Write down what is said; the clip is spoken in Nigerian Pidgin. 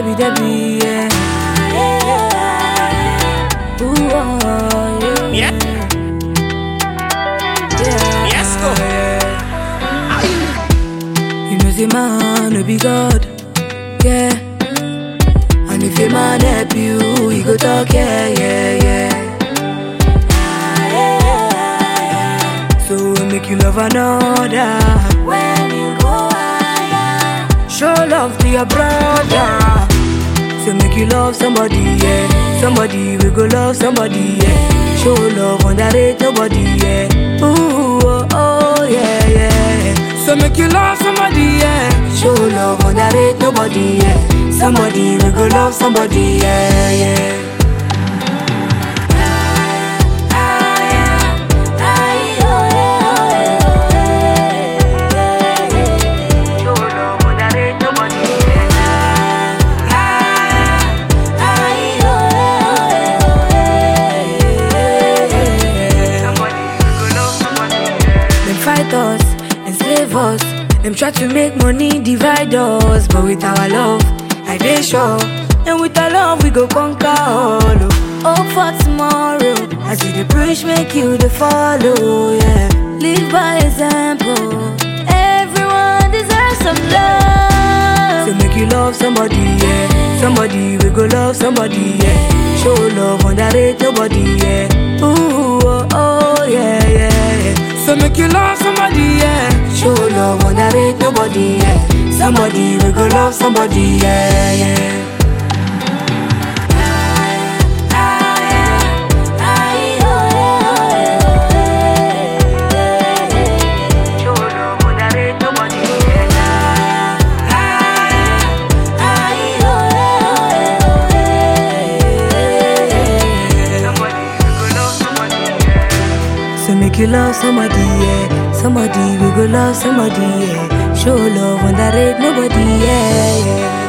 Debbie, Debbie, yeah. Ooh, oh, yeah. Yeah. yeah. Yes, go. You know, say man, no be God, yeah. And if a man help you, he go talk, yeah, yeah, yeah. So make you love another. When you go higher, show love to your brother. So make you love somebody, yeah. Somebody we go love somebody, yeah. Show love, underrate nobody, yeah. Ooh, oh, oh, yeah, yeah. So make you love somebody, yeah. Show love, underrate nobody, yeah. Somebody we go love somebody, yeah, yeah. Show love, underrate nobody, Them fight us, enslave us. Them try to make money divide us, but with our love, I dey sure. And with our love, we go conquer all. oh. Hope for tomorrow. As you dey preach, make you dey follow. Yeah, live by example. Everyone deserves some love. So make you love somebody, yeah. Somebody we go love somebody, yeah. Show love, underrate nobody, yeah. Ooh, oh, oh, yeah, yeah. So make you love somebody, yeah. Show love, underrate nobody, yeah. Somebody we go love somebody, yeah, yeah. Show love, underrate nobody, So make you love somebody, yeah. Somebody we go love somebody, yeah. Show love, underrate nobody, yeah, yeah.